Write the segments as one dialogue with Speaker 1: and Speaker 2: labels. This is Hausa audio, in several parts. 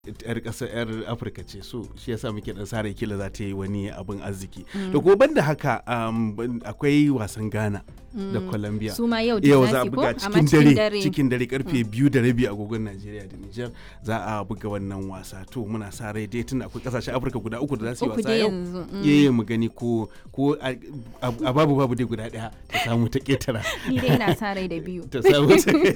Speaker 1: yar ƙasar yar afirka ce so shi yasa muke dan sare kila za ta yi wani abin arziki da kuma banda haka um, ban- akwai wasan ghana da colombia
Speaker 2: su ma yau da
Speaker 1: yau
Speaker 2: za
Speaker 1: za a
Speaker 2: su ko
Speaker 1: buga
Speaker 2: amma
Speaker 1: cikin dare cikin dare karfe biyu da rabi agogon najeriya da niger za a buga wannan wasa to muna sa rai dai tunda akwai kasashen afirka guda uku da za su yi
Speaker 2: uku
Speaker 1: wasa
Speaker 2: dai
Speaker 1: yau
Speaker 2: yanzu mm.
Speaker 1: yayi mu gani ko ko a a babu babu dai guda daya ta samu ta ketara
Speaker 2: ni dai ina sa rai da biyu
Speaker 1: ta samu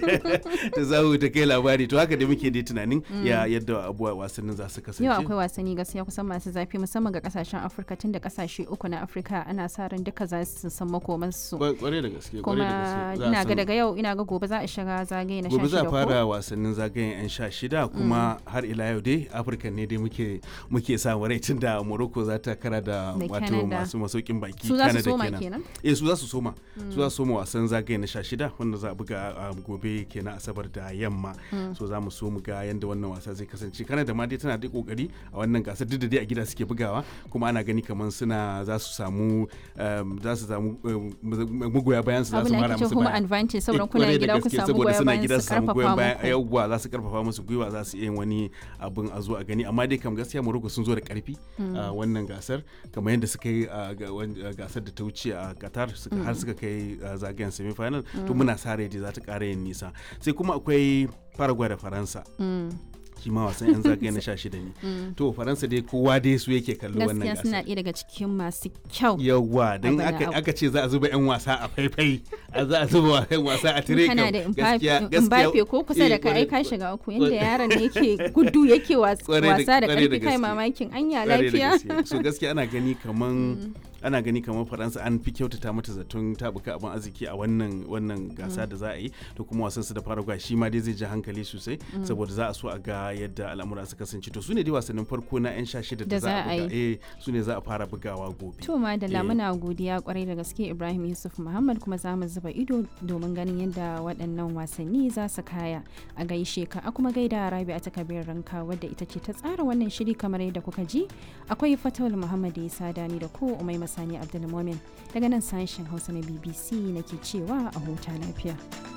Speaker 1: ta samu ta kai labari to haka da muke dai tunanin ya yadda abuwa wasannin za su kasance
Speaker 2: yau akwai wasanni gaskiya kusan masu zafi musamman ga kasashen afirka tun da kasashe uku na afirka ana sa ran duka za su san makomansu
Speaker 1: Kwa- kwarai da gaske kwarai da
Speaker 2: kuma
Speaker 1: gaske Za a
Speaker 2: ina ga
Speaker 1: san-
Speaker 2: daga yau ina ga gobe za a shiga zagaye na
Speaker 1: gobe za a
Speaker 2: 16 ko
Speaker 1: fara wasannin zagayen 'yan sha shida kuma har ila yau dai afirka ne dai muke muke samu rai tun da morocco za ta kara da
Speaker 2: Da
Speaker 1: wato
Speaker 2: Canada.
Speaker 1: masu masaukin baki
Speaker 2: su za su
Speaker 1: Canada
Speaker 2: soma
Speaker 1: kenan.
Speaker 2: kenan
Speaker 1: eh su za su soma su za su soma wasan zagaye na sha shida wanda za a buga a gobe kenan asabar da yamma so za mu so mu ga yadda wannan wasa zai kasance Canada ma dai tana da kokari a wannan gasar duk da dai a gida suke bugawa kuma ana gani kamar suna za su samu um, za su samu um, magoya bayan su za
Speaker 2: abu
Speaker 1: su
Speaker 2: na
Speaker 1: mara
Speaker 2: ake
Speaker 1: musu
Speaker 2: home
Speaker 1: baya
Speaker 2: advantage saboda
Speaker 1: Eh,
Speaker 2: kuna
Speaker 1: kwarai da
Speaker 2: gida ku
Speaker 1: gaske,
Speaker 2: samu
Speaker 1: saboda
Speaker 2: goyon
Speaker 1: suna
Speaker 2: bayan
Speaker 1: gida
Speaker 2: su
Speaker 1: su samu goyon
Speaker 2: karfafa
Speaker 1: bayan
Speaker 2: muku
Speaker 1: yawwa za su karfafa musu gwiwa za su iya yin wani abin a zo a gani amma dai kam gaskiya Morocco sun zo da karfi a wannan gasar kamar yadda suka yi a ga- wan- a gasar da ta wuce a Qatar suka har suka kai a zagayen semi final to muna sa rai dai za ta ƙara yin nisa sai kuma akwai Paraguay da Faransa
Speaker 2: Mm.
Speaker 1: shi ma wasan yan zagaye na 16 ne to Faransa dai kowa dai su yake kallo wannan
Speaker 2: gaskiya suna
Speaker 1: gasar
Speaker 2: ɗaya daga cikin masu kyau
Speaker 1: yawwa don
Speaker 2: Abin
Speaker 1: aka
Speaker 2: abu.
Speaker 1: aka ce za a zuba 'yan wasa a faifai a za a zuba 'yan wasa a tire
Speaker 2: kana
Speaker 1: kam
Speaker 2: da
Speaker 1: gaskiya
Speaker 2: Mbappe ko kusa da
Speaker 1: eh,
Speaker 2: ka ai
Speaker 1: kwarai-
Speaker 2: ka shiga uku yanda yaron ne yake gudu yake was-
Speaker 1: Kwarai da-
Speaker 2: wasa da
Speaker 1: kwarai da
Speaker 2: karfi kai
Speaker 1: gaske.
Speaker 2: mamakin anya
Speaker 1: kwarai da
Speaker 2: lafiya
Speaker 1: gaske. so gaskiya ana gani kaman ana gani kamar faransa an fi kyautata mata zaton tabuka abin arziki a wannan wannan gasa da za a yi to kuma wasan su da paraguay shi ma dai zai ji hankali sosai saboda za a so a ga yadda al'amura su kasance to su ne dai wasannin farko na 'yan sha shida da
Speaker 2: Da
Speaker 1: za a
Speaker 2: za a
Speaker 1: buga eh su ne za a fara bugawa gobe
Speaker 2: to ma da
Speaker 1: Eh.
Speaker 2: lamuna godiya kwarai da gaske Ibrahim Yusuf Muhammad kuma za mu zuba ido domin ganin yadda waɗannan wasanni za su kaya a gaishe ka a kuma gaida Rabi a takabir ranka wadda ita ce ta tsara wannan shiri kamar yadda kuka ji akwai Fatawul Muhammad Isa Dani da ko Umai Masani Abdulmumin daga nan sashen Hausa na BBC nake cewa a huta lafiya.